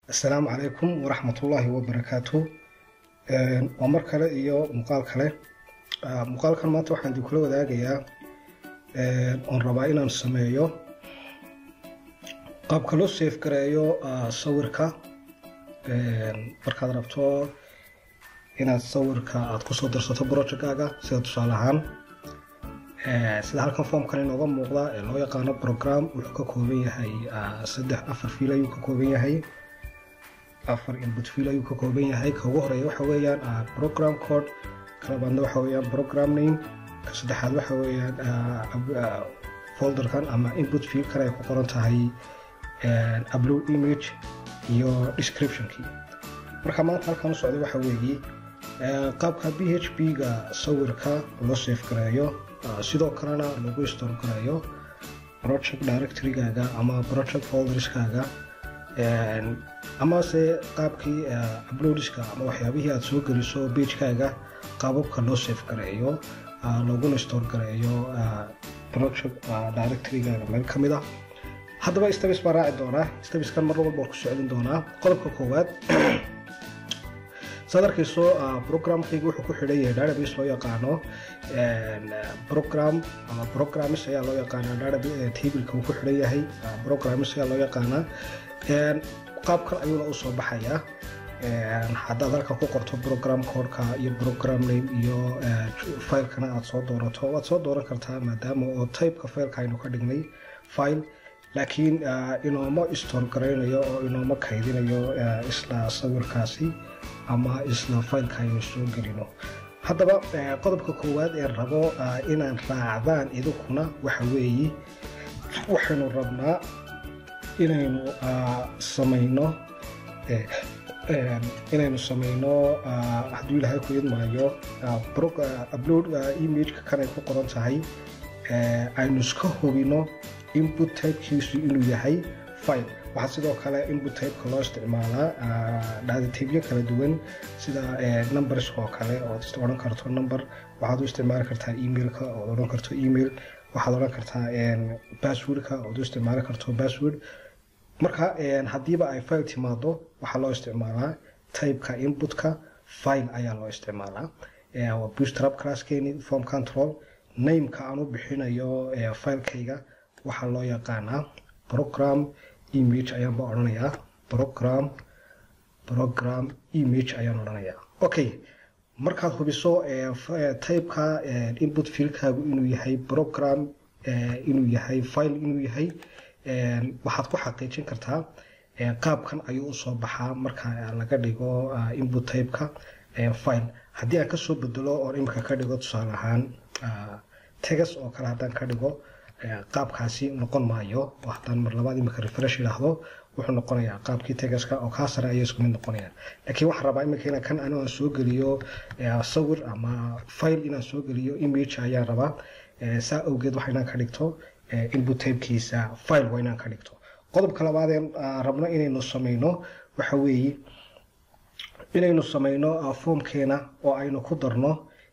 assalaamu calaykum waraxmatullaahi wabarakaatu waa mar kale iyo muuqaal kale muuqaalkan maanta waxaan idinkula wadaagayaa oon rabaa inaan sameeyo qaabka loo safe gareeyo sawirka markaad rabto inaad sawirka aad kusoo darsato projectgaaga sida tusaale ahaan sida halkan formkan inooga muuqda ee loo yaqaano program wuxuu ka kooban yahay saddex afar fiil ayuu ka kooban yahay afar input fiil ayuu ka kooban yahay ka ugu horeeya waxa weeyaan program code ka labaadna waxa weeyaan program name ka saddexaad waxa weeyaan folderkan ama input fiilkan ay ku qoran tahay upload image iyo descriptionkii marka maanta halkan u socda waxa weeye qaabka b h p ga sawirka loo safe gareeyo sidoo kalena lagu store gareeyo project directorygaaga ama project folderskaaga amase qaabkii uploadiska ama waxyaabihii aad soo geliso bagekaaga qaababka loo safe gareeyo looguna store gareeyo project directorygaaga meel ka mid ah haddaba stabis baan raaci doonaa stabiskan mar walba waan ku socdin doonaa qodobka koowaad saad arkayso programkayga wuxuu ku xidhan yahay database loo yaqaano program ama programmis ayaa loo yaqaanaa database tableka uu ku xidhan yahay programmis ayaa loo yaqaanaa qaabkan ayuuna u soo baxayaa haddaad halka ku qorto program codeka iyo program name iyo filekana aad soo doorato waad soo dooran kartaa maadaama oo typeka fileka aynu ka dhignay file laakiin inooma store garaynayo oo inooma kaydinayo isla sawirkaasi ama isla fileka aynu soo gelino haddaba qodobka koowaad ee rabo inaan raacdaan idinkuna waxa weeye waxaynu rabnaa inaynu samayno inaynu samayno hadduu ilaahay ku idmaayo upload imageka kanay ku qoran tahay aynu iska hubino input typekiisu inuu yahay file waxaa sidoo kale input typeka loo isticmaalaa dhaaditibyo kala duwan sida numbers oo kale ood odhan karto number waxaad u isticmaali kartaa emailka ood odhan karto email waxaad odhan kartaa passwordka ood u isticmaali karto password marka haddiiba ay file timaado waxaa loo isticmaalaa typeka inputka file ayaa loo isticmaalaa bootstrap classkeeni form control nameka aan u bixinayo filekayga waxaa loo yaqaanaa program image ayaanba odhanayaa program program image ayaan odhanayaa okay markaad hubiso typeka input fiilkaagu inuu yahay program inuu yahay file inuu yahay waxaad ku xaqiijin kartaa qaabkan ayuu usoo baxaa marka laga dhigo input typeka file haddii aan kasoo bedelo oo imika ka dhigo tusaale ahaan tegas oo kale haddaan ka dhigo qaabkaasi noqon maayo oo haddaan mar labaad imika refresh idhaahdo wuxuu noqonayaa qaabkii tegaska oo kaa sare ayay isku mid noqonayaan laakiin waxaan rabaa imika inaan kan anigo aan soo geliyo sawir ama file inaan soo geliyo image ayaan rabaa saa awgeed waxa inaan ka dhigto input typekiisa file waa inaan ka dhigto qodobka labaadeen rabno inaynu samayno waxa weeye inaynu samayno formkeena oo aynu ku darno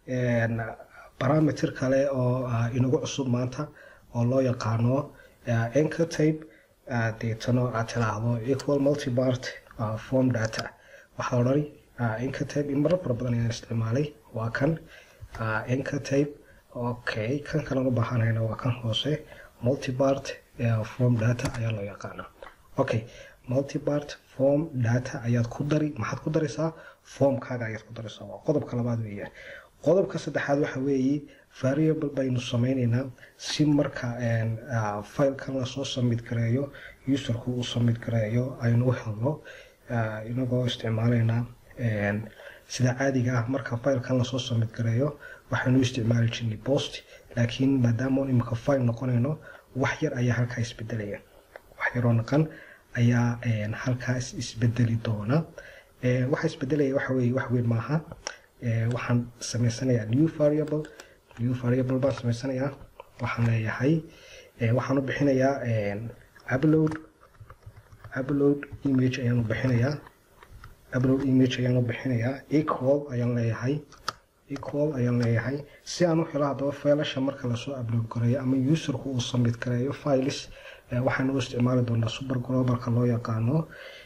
parameter kale oo inagu cusub maanta oo loo yaqaano anchor type deetano aad tiraahdo equal multipart form data waxaa odhani anchor type in marar fara badan ayaan isticmaalay waa kan anchor type okay kan kalan u baahanayna waa kan hoose multipart form data ayaa loo yaqaanaa okay multipart form data ayaad ku dari maxaad ku daraysaa formkaaga ayaad ku daraysaa waa qodobka labaad weeyaan qodobka saddexaad waxa weeye variable baynu sameyneynaa si marka filekan lasoo samid gareeyo userku uu samid gareeyo aynu u helno inagoo isticmaaleynaa sida caadiga ah marka filekan lasoo samid gareeyo waxaynu isticmaali jirnay post laakiin maadaama imika file noqonayno wax yar ayaa halkaa isbedelaya wax yaroo naqan ayaa halkaas isbedeli doona waxa isbedelaya waxa weye wax weyn maaha waxaan samaysanayaa new variable new variable baan samaysanayaa waxaan leeyahay waxaan u bixinayaa upload upload image ayaan u bixinayaa upload image ayaan u bixinayaa equal ayaan leeyahay equal ayaan leeyahay si aan u helo haddaba failasha marka lasoo upload gareeyo ama userku uu submit gareeyo files waxaan u isticmaali doonaa super globalka loo yaqaano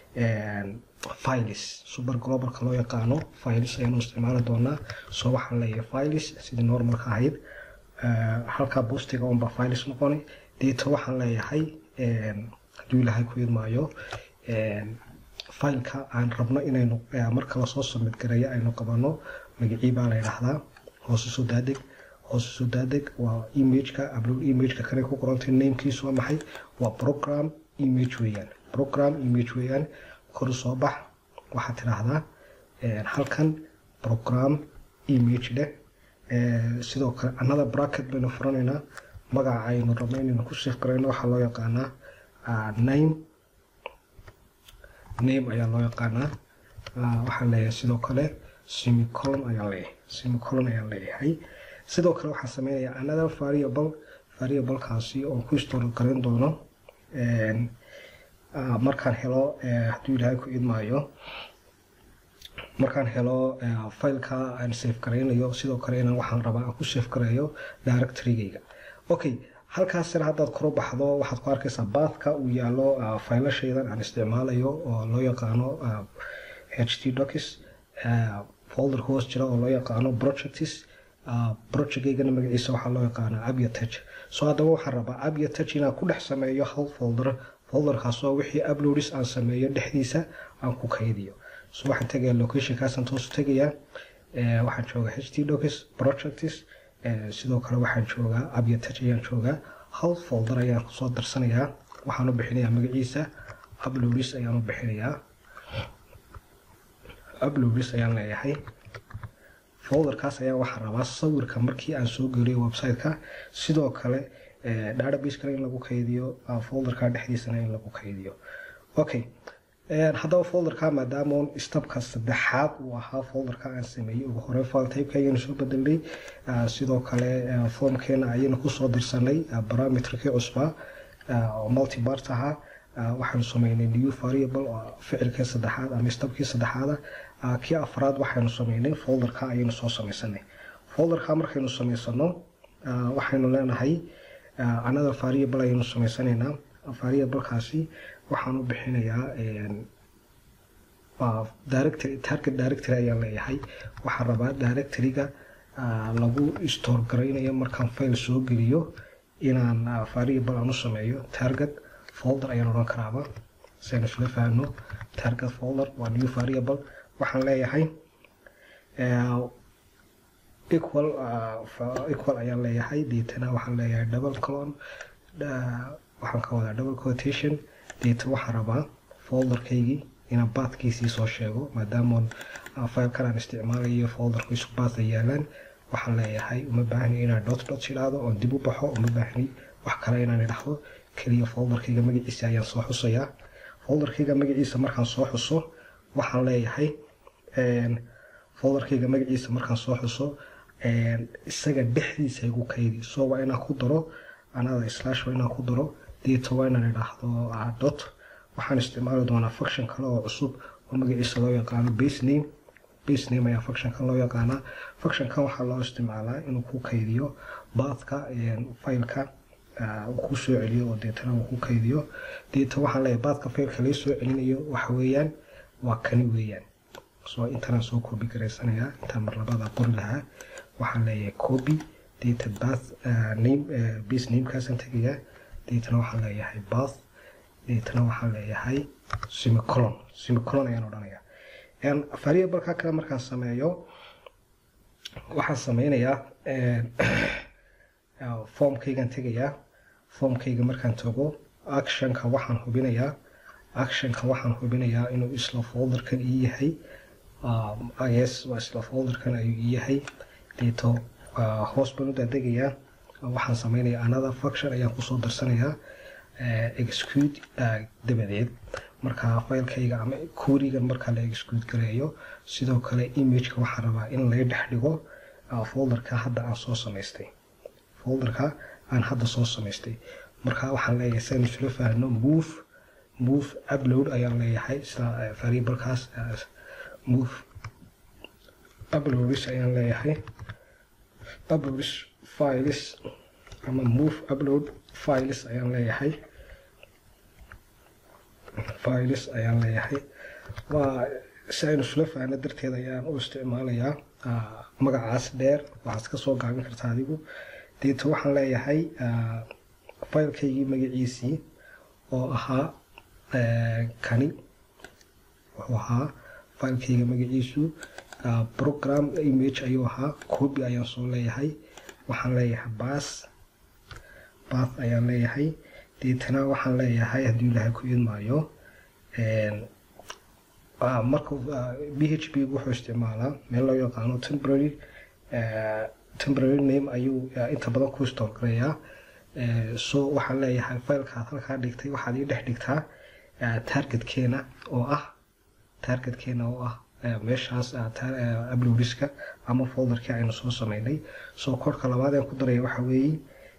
files super globalka loo yaqaano files ayaanu isticmaali doonaa soo waxaan leeyahay files sidii normalka ahayd halkaa boostiga unbaa files noqoni deeto waxaan leeyahay hadduu ilaahay ku idmaayo fileka aan rabno inaynu marka lasoo submit gareeyo aynu qabano magacii baa la yidhaahdaa hoose soo daadeg hoose soo daadeg waa imageka upload imageka kale ku qorantay namekiisu waa maxay waa program image weeyaan program image weeyaan kor soo bax waxaad tidhaahdaa halkan program image leh sidoo kale another bracket baynu furanaynaa magaca aynu rabno inaynu ku sif garayno waxaa loo yaqaanaa name name ayaa loo yaqaanaa waxaan leeyahay sidoo kale semicolon ayaan leeyahay semicolon ayaan leeyahay sidoo kale waxaan sameynayaa another variable variablekaasi oo ku store garan doono markaan helo hadduu ilaahay ku idmaayo markaan helo fileka aan safe garaynayo sidoo kale inaan waxaan rabaa aan ku safe gareeyo directorygayga okay halkaasina haddaad koro baxdo waxaad ku arkaysaa baathka uu yaalo faylashaydan aan isticmaalayo oo loo yaqaano h t docs folder hoos jira oo loo yaqaano projects projectgaygana magaciisa waxaa loo yaqaanaa abiatech so haddaba waxaan rabaa abiatech inaan ku dhex sameeyo hal folder folderkaasoo wixii uploadis aan sameeyo dhexdiisa aan ku kaydiyo so waxaan tegayaa locationkaasaan toosu tegayaa waxaan joogaa h t docs projects sidoo kale waxaan joogaa abiatech ayaan joogaa hal folder ayaan kusoo darsanayaa waxaan u bixinayaa magaciisa uploadis ayaan u bixinayaa uploadis ayaan leeyahay folderkaas ayaa waxaan rabaa sawirka markii aan soo geliyo website-ka sidoo kale database-kana in lagu kaydiyo folderka dhexdiisana in lagu kaydiyo okay haddaba folderka maadaama stabka saddexaad uu ahaa folderka aan sameeyey ugu hore file typeka ayaynu soo bedelnay sidoo kale formkeena ayaynu kusoo dirsanay parameterkii cusbaa oo multibart ahaa waxaanu sameynay new variable oo ficilkii saddexaad ama stabkii saddexaada kii afraad waxaynu sameynay folderka ayaynu soo sameysanay folderka markaynu sameysano waxaynu leenahay another variable ayaynu sameysanaynaa variablekaasi waxaan u bixinayaa directory target directory ayaan leeyahay waxaan rabaa directoryga lagu store garaynayo markaan file soo geliyo inaan variable aan u sameeyo target folder ayaan odhan karaaba si aynu isla fahamno target folder waa new variable waxaan leeyahay equal equal ayaan leeyahay deetana waxaan leeyahay double colon waxaan ka wadaa double quotation deeta waxaan rabaa folderkaygii inaan baadkiisii soo sheego maadaama filekan aan isticmaalayo folderku isku baadka yaalaan waxaan leeyahay uma baahni inaan dot dot idhaahdo oon dib u baxo uma baahni wax kale inaan idhaahdo keliya folderkayga magaciisa ayaan soo xusayaa folderkayga magaciisa markaan soo xuso waxaan leeyahay folderkayga magaciisa markaan soo xuso isaga dhexdiisa igu kaydi so waa inaan ku daro anada slash waa inaan ku daro deeta waa inaan idhaahdo dot waxaan isticmaali doonaa function kale oo cusub oo magaciisa loo yaqaano base name base name ayaa functionkan loo yaqaanaa functionkan waxaa loo isticmaalaa inuu ku kaydiyo baathka fileka uu ku soo celiyo oo deetana uu ku kaydiyo deeta waxaan leeyahay baadka faylka laga soo celinayo waxa weeyaan waa kani weeyaan so intanaan soo copy garaysanayaa intaan mar labada qori lahaa waxaan leeyahay copy data bath name base namekaasaan tegayaa deetana waxaan leeyahay bath deetana waxaan leeyahay semicolon semicolon ayaan odhanayaa variableka kale markaan sameeyo waxaan sameynayaa formkaygaan tegayaa formkayga markaan tago actionka waxaan hubinayaa actionka waxaan hubinayaa inuu isla folderkan ii yahay yes waa isla folderkan ayuu ii yahay deeto hoos baan u daadegayaa waxaan sameynayaa another function ayaan kusoo darsanayaa execute dabadeed markaa filekayga ama kurigan markaa la execute gareeyo sidoo kale imageka waxaan rabaa in laga dhex dhigo folderka hadda aan soo samaystay folderka aan hadda soo samaystay markaa waxaan leeyahay si aynu isula faahno move move upload ayaan leeyahay sida variablekaas move uploadis ayaan leeyahay uploadis files ama move upload files ayaan leeyahay files ayaan leeyahay waa si aynu isula faano darteed ayaan u isticmaalayaa magacaas dheer waxaad ka soo gaabin kartaa adigu deeto waxaan leeyahay filekaygii magaciisii oo ahaa kani wuxuu ahaa filekayga magaciisu program image ayuu ahaa copy ayaan soo leeyahay waxaan leeyahay bas bath ayaan leeyahay deetana waxaan leeyahay haddii ilaahay ku idmaayo marka b h p wuxuu isticmaalaa meel loo yaqaano temporary temporary name ayuu inta badan ku store garayaa so waxaan leeyahay filekaad halkaa dhigtay waxaad ii dhex dhigtaa targetkeena oo ah targetkeena oo ah meeshaas uploadiska ama folderkii aynu soo sameynay so korka labaad aan ku daraya waxa weeye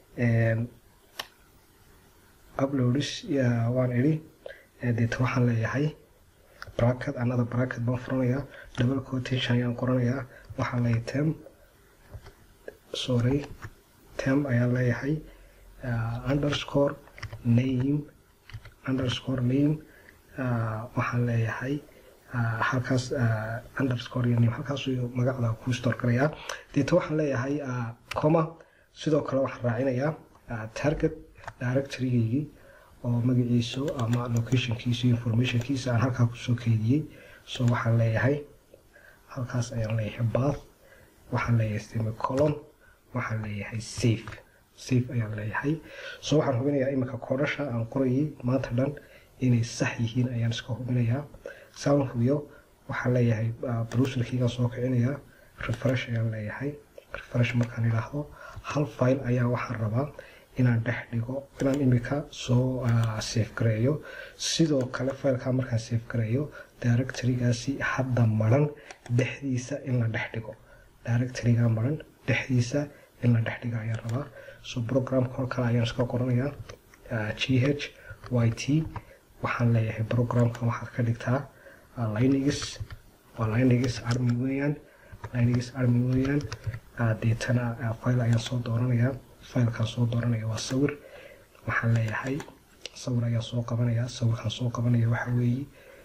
uploadis waan idhi deeta waxaan leeyahay bracket another bracket baan furanayaa double quotation ayaan qoranayaa waxaan leeyahay tem sorry tem ayaan leeyahay underscore name underscore name waxaan leeyahay halkaas underscore iyo name halkaas magacda ku store garayaa deeta waxaan leeyahay coma sidoo kale waxaan raacinayaa target directorygaygii oo magaciisu ama locationkiisa informationkiisa aan halkaa kusoo keydiyey so waxaan leeyahay halkaas ayaan leeyahay bath waxaan leeyahay semicolon waxaan leeyahay safe safe ayaan leeyahay so waxaan hubinayaa iminka koodhasha aan qorayay maanta dhan inay sax yihiin ayaan iska hubinayaa saan hubiyo waxaan leeyahay browserkaygaan soo kicinayaa refresh ayaan leeyahay refresh markaan idhaahdo hal file ayaa waxaan rabaa inaan dhex dhigo inaan imika soo safe gareeyo sidoo kale fileka markaan safe gareeyo directorygaasi hadda maran dhexdiisa in la dhex dhigo directoryga maran dhexdiisa in la dhex dhigo ayaan rabaa so programka hor kale ayaan iska qoranayaa g h y t waxaan leeyahay programkan waxaad ka dhigtaa linux waa linux army weeyaan linux army weeyaan deetana file ayaan soo dooranayaa filekaan soo dooranaya waa sawir waxaan leeyahay sawir ayaan soo qabanaya sawirkaan soo qabanaya waxa weeye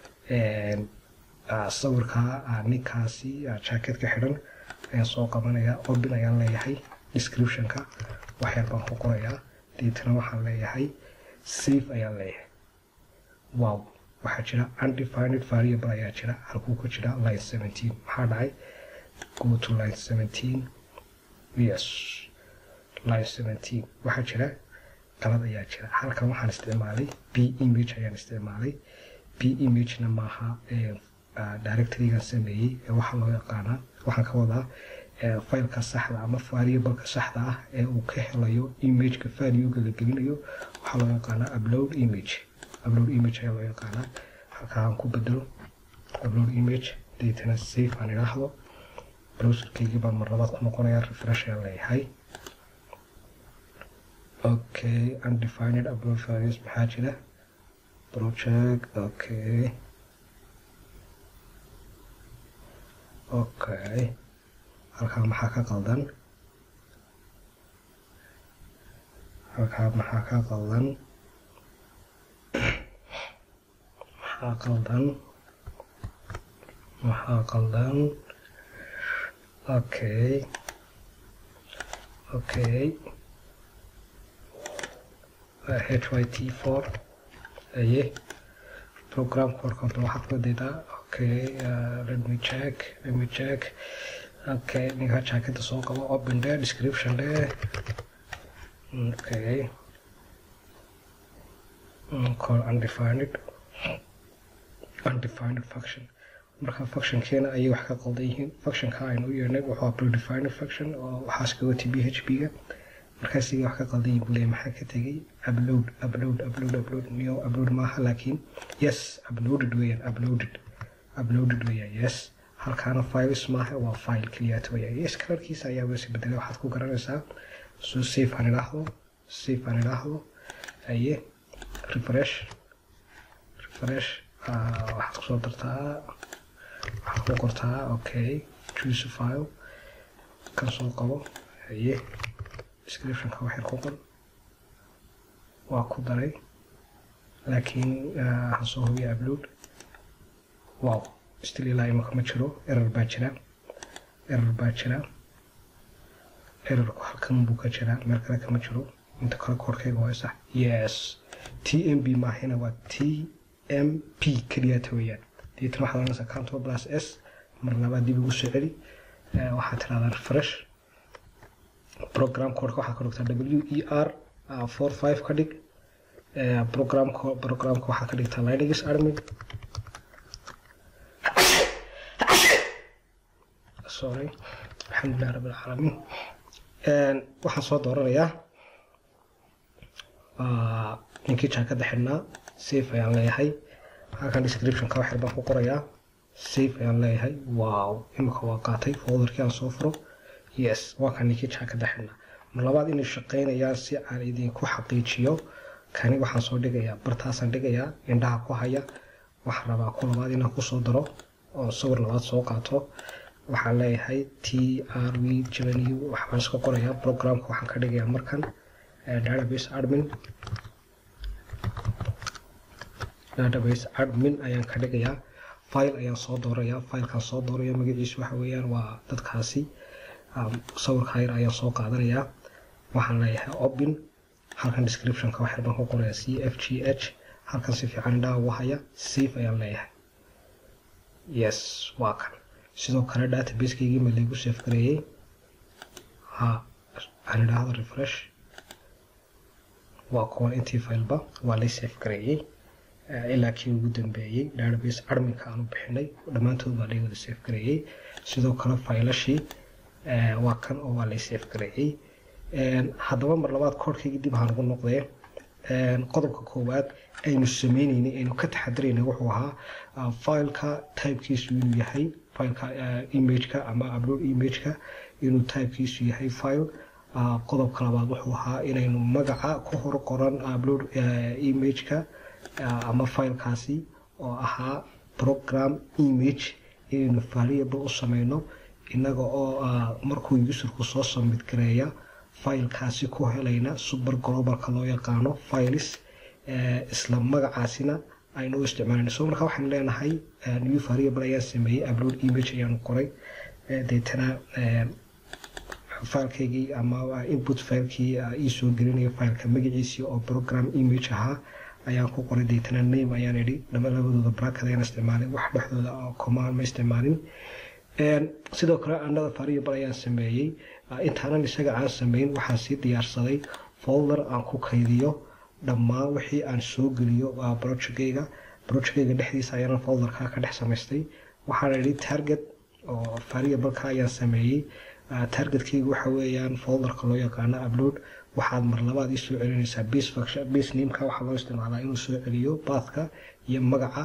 sawirka ninkaasi jacketka xidhan ayaan soo qabanaya open ayaan leeyahay descriptionka waxyar baan ku qorayaa deetana waxaan leeyahay safe ayaan leeyahay wow waxaa jira undefined variable ayaa jira halkuu ku jira line seventeen maxaa dhacay go to line seventeen yes line seventeen waxaa jira qalad ayaa jira halkan waxaan isticmaalay b image ayaan isticmaalay b imagena maaha directorygan sameeyey ee waxaa loo yaqaanaa waxaan ka wadaa fileka saxda ama variableka saxda ah ee uu ka helayo imageka valuega la gelinayo waxaa loo yaqaanaa upload image upload image ayaa loo yaqaanaa halkaan ku bedelo upload image deetana safe aan idhaahdo browserkaygii baan mar labaad ku noqonayaa refresh ayaan leeyahay okay undefined upload values maxaa jira project okay okay halkaa maxaa ka qaldan halkaa maxaa ka qaldan maxaa qaldan maxaa qaldan okay okay hyt4 aye program korkonto waxaad ku daydaa okay uh, let me check let me check okay ninka jaakada soo qabo open there description there okay mm, call undefined undefined function marka functionkeena ayay wax ka qaldan yihiin functionka aynu u yeernay wuxuu predefined function oo waxaas ka watay b h p ga markaasiga wax ka qaldan yihin buu leeyahay maxaa ka tegay upload upload upload upload niyo upload maaha laakiin yes uploaded weeyaan uploaded uploaded weeyaan yes halkaana files maaha waa file keliyaata weeyaan yes kalarkiisa ayaa wesi bedelay waxaad ku garanaysaa so safe aan idhaahdo safe aan idhaahdo aye refresh refresh waxaad kusoo dartaa waxaad ku qortaa okay choose file kan soo qabo aye descriptionka waxyar ku qor waa ku daray laakiin ha soo hubiya upload wow still ilaa imaka ma jiro error baa jira error baa jira errorku halkan buu ka jiraa meel kale kama jiro inta kale koorkayga waa sax yes t m b maahina waa t m p keliyata weeyaan deetana waxaad oranaysaa control plus s mar labaad dib ugu soo celi waxaad tiraahdaa refresh program codeka waxaad ka dhigtaa w e r four five ka dhig programka programka waxaad ka dhigtaa linux admin sorry alxamdulilah rabbi alcaalamiin waxaan soo dooranayaa ninkii jaakada xidhnaa safe ayaan leeyahay halkan descriptionka waxyar baan ku qorayaa safe ayaan leeyahay wow imika waa qaatay folderkii aan soo furo yes waa kan ninkii jaakada xidhnaa mar labaad inay shaqaynayaan si aan idinku xaqiijiyo kani waxaan soo dhigayaa bartaasaan dhigayaa indhaha ku haya waxaan rabaa ku labaad inaan kusoo daro oo sawir labaad soo qaato waxaan leeyahay t r v jevenu waxbaan iska qorayaa programka waxaan ka dhigayaa markan database admin database admin ayaan ka dhigayaa file ayaan soo doorayaa filekaan soo dooraya magaciisu waxa weeyaan waa dadkaasi sawirka yar ayaan soo qaadanayaa waxaan leeyahay open halkan descriptionka waxyar baan ku qorayaa c f g h halkan si fiican indhaha ugu haya safe ayaan leeyahay yes waa kan sidoo kale databasekeygii ma laygu safe gareeyey ha aan idhaahdo refresh waa kuwan intii fileba waa lay safe gareeyey ilaa kii ugu dambeeyey database adminka aanu bixinay dhammaantood baa lay wada safe gareeyey sidoo kale faylashii waa kan oo waa lay safe gareeyey haddaba mar labaad koorkaygii dib ahaan ugu noqdee qodobka koowaad aynu sameyneynay aynu ka taxadiraynay wuxuu ahaa fileka typekiisu inuu yahay fileka imageka ama upload imageka inuu typekiisu yahay file qodobka labaad wuxuu ahaa inaynu magaca ku hor qoran upload imageka ama filekaasi oo ahaa program image inaynu variable u sameyno inaga oo markuu userku soo submit gareeya filekaasi ku helayna super globalka loo yaqaano files isla magacaasina aynu u isticmaalayno so markaa waxaan leenahay new variable ayaan sameeyey upload image ayaanu qoray deetana filekeygii ama input filekii iisoo gelinaya fileka magaciisii oo program image ahaa ayaan ku qoray deetana name ayaan idhi dhama labadooda bracket ayaan isticmaalay wax dhexdooda command ma isticmaalin sidoo kale another variable ayaan sameeyey intaanan isaga aan sameyn waxaan sii diyaarsaday folder aan ku kaydiyo dhammaan wixii aan soo geliyo projectgayga projectgayga dhexdiisa ayaan folderka ka dhex samaystay waxaan idhi target oo variableka ayaan sameeyey targetkayga waxa weeyaan folderka loo yaqaano upload waxaad mar labaad ii soo celinaysaa base function base nameka waxaa loo isticmaalaa inuu soo celiyo baathka iyo magaca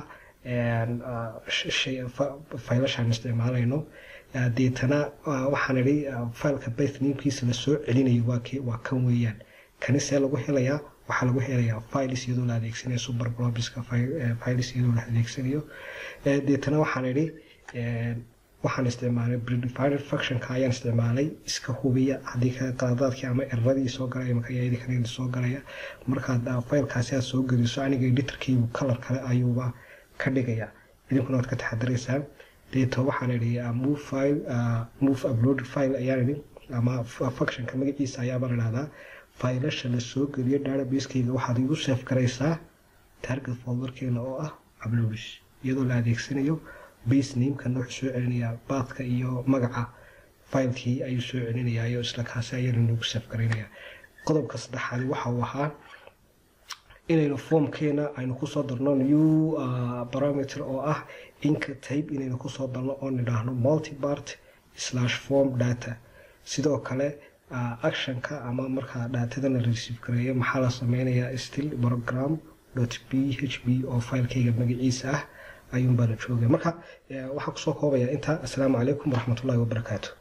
faylashaan isticmaalayno deetana waxaan idhi fileka bath namkiisa la soo celinayo waa kan weeyaan kani see lagu helayaa waxaa lagu helayaa files iyadoo la adeegsanayo super globiska files iyadoo la adeegsanayo deetana waxaan idhi waxaan isticmaalay predefined functionka ayaan isticmaalay iska hubiya haddii ka qaladaadkii ama eradii soo galaya maka iyadii kale soo galaya markaad filekaasi aad soo geliso aniga editorkaygu color kale ayuuba ka dhigaya idinkuna waad ka taxadiraysaan deeto waxaan idhi move file move uploaded file ayaan idhi ama functionka magaciisa ayaaba la dhahdaa faylasha la soo geliyo database-kayga waxaad igu safe garaysaa target folderkeena oo ah uploads iyadoo la adeegsanayo base namekana wuxuu soo celinayaa baathka iyo magaca filekii ayuu soo celinayaa iyo isla kaasi ayaana nagu safe garaynayaa qodobka saddexaadi waxa uu ahaa inaynu formkeena aynu kusoo darno new parameter oo ah inka type inaynu kusoo darno oo nidhaahno multipart slash form data sidoo kale actionka ama markaa dhaatadana receive gareeyo maxaa la sameynayaa still program p h p oo filekeyga magaciisa ah ayuunbaa la joogaya marka waxaa kusoo koobaya intaa assalaamu calaykum waraxmatullahi wabarakaatu